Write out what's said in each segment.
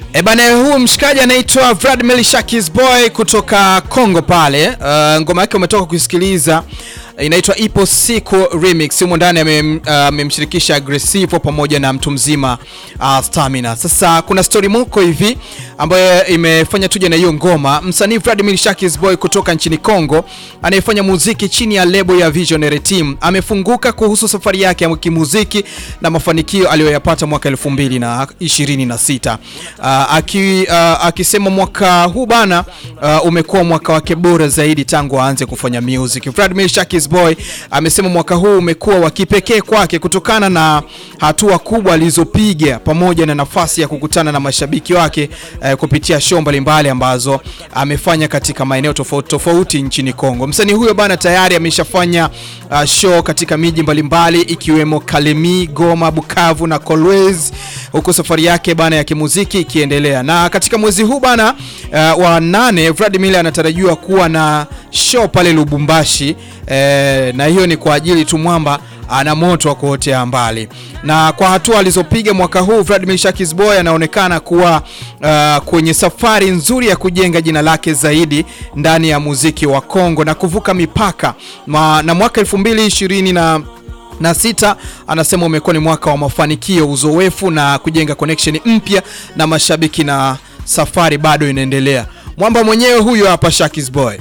E bana, huu mshikaji anaitwa Vladimir Shakis Boy kutoka Kongo pale. Uh, ngoma yake umetoka kuisikiliza inaitwa Ipo Siku Remix. Humo ndani amemshirikisha uh, Aggressive pamoja na mtu mzima uh, Stamina. Sasa kuna story moko hivi ambayo imefanya tuje na hiyo ngoma. Msanii Vladimir Shakis Boy kutoka nchini Kongo anayefanya muziki chini ya lebo ya Visionary Team amefunguka kuhusu safari yake ya kimuziki na mafanikio aliyoyapata mwaka 2026. Uh, aki, uh, akisema mwaka huu bana uh, umekuwa mwaka wake bora zaidi tangu aanze kufanya music. Vladimir Shakis Boy amesema mwaka huu umekuwa wa kipekee kwake kutokana na hatua kubwa alizopiga pamoja na nafasi ya kukutana na mashabiki wake uh, kupitia show mbalimbali ambazo amefanya katika maeneo tofauti tofauti nchini Kongo. Msanii huyo bana tayari ameshafanya uh, show katika miji mbalimbali ikiwemo Kalemi, Goma, Bukavu na Kolwezi huku safari yake bana ya kimuziki ikiendelea. Na katika mwezi huu bana uh, wa nane Vladimir anatarajiwa kuwa na show pale Lubumbashi eh, na hiyo ni kwa ajili tu mwamba ana moto wa kuotea mbali. Na kwa hatua alizopiga mwaka huu Vladimir Shakis Boy anaonekana kuwa uh, kwenye safari nzuri ya kujenga jina lake zaidi ndani ya muziki wa Kongo na kuvuka mipaka Ma, na mwaka 2020 na na sita anasema umekuwa ni mwaka wa mafanikio, uzoefu na kujenga connection mpya na mashabiki, na safari bado inaendelea. Mwamba mwenyewe huyo hapa Shakis Boy.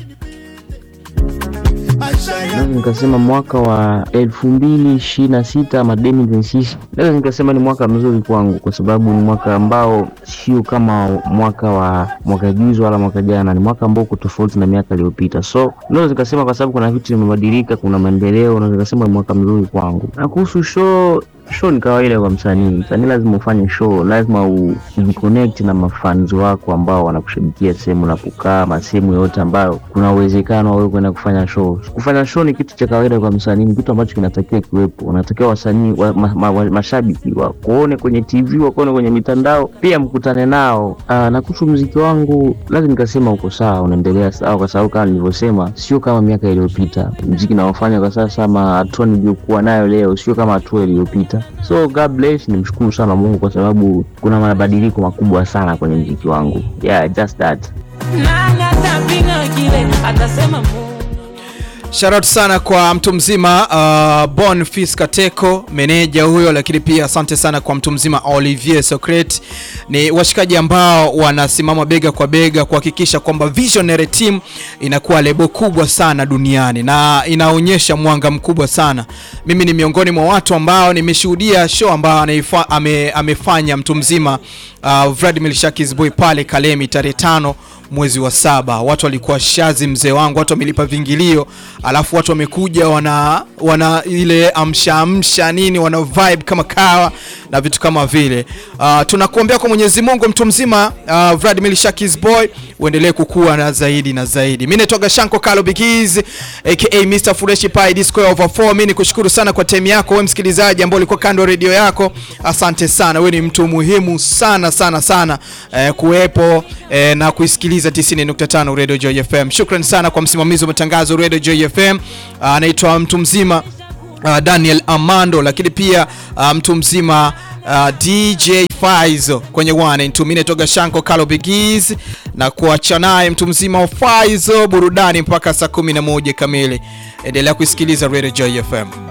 Naweza nikasema mwaka wa elfu mbili ishirini na sita ama 2026 naweza nikasema ni mwaka mzuri kwangu, kwa sababu ni mwaka ambao sio kama mwaka wa mwaka juzi wala mwaka jana. Ni mwaka ambao uko tofauti na miaka iliyopita, so naweza nikasema kwa sababu kuna vitu vimebadilika, kuna maendeleo, naweza nikasema ni mwaka mzuri kwangu. Na kuhusu show show ni kawaida kwa msanii. Msanii lazima ufanye show, lazima ujiconnect na mafans wako ambao wanakushabikia sehemu unapokaa, ma sehemu yote ambayo kuna uwezekano wewe kwenda kufanya show. Kufanya show ni kitu cha kawaida kwa msanii, ni kitu ambacho kinatakiwa kiwepo. Unatakiwa wasanii wa, ma, ma, ma, mashabiki wakuone kwenye TV, wakuone kwenye mitandao, pia mkutane nao. Aa, na kuhusu muziki wangu lazima nikasema uko sawa, unaendelea sawa, kwa sababu kama nilivyosema, sio kama miaka iliyopita. Muziki naofanya kwa sasa ama hatua niliyokuwa nayo leo sio kama hatua iliyopita. So God bless, nimshukuru sana Mungu kwa sababu kuna mabadiliko makubwa sana kwenye mziki wangu. Yeah, just that. Nani atapinga kile atasema Mungu. Shout out sana kwa mtu mzima uh, Bonfils Kateko meneja huyo, lakini pia asante sana kwa mtu mzima Olivier Socrates. Ni washikaji ambao wanasimama bega kwa bega kuhakikisha kwamba Visionary Team inakuwa lebo kubwa sana duniani na inaonyesha mwanga mkubwa sana. Mimi ni miongoni mwa watu ambao nimeshuhudia show ambayo anaifa, ame, amefanya mtu mzima uh, Vladimir Shakis Boy pale Kalemi tarehe tano mwezi wa saba. Watu walikuwa shazi, mzee wangu, watu wamelipa vingilio, alafu watu wamekuja wana wana ile amsha amsha nini, wana vibe kama kawa na vitu kama vile. Uh, tunakuombea kwa Mwenyezi Mungu mtu mzima uh, Vladimir Shakis Boy uendelee kukua na zaidi na zaidi. Mimi naitwa Gashanko Kalo Bigiz aka Mr Fresh Pie Disco over 4. Mimi nikushukuru sana kwa time yako wewe msikilizaji ambao ulikuwa kando radio yako. Asante sana, wewe ni mtu muhimu sana sana sana eh, kuwepo eh, na kuisikiliza 90.5 Radio Joy FM. Shukrani sana kwa msimamizi wa matangazo Radio Joy FM anaitwa uh, mtu mzima uh, Daniel Amando, lakini pia uh, mtu mzima uh, DJ Faizo kwenye one and two. Mimi naitwa Shanko Kalo Bigiz na kuacha naye mtu mzima wa Faizo burudani mpaka saa 11 kamili. Endelea kusikiliza Radio Joy FM.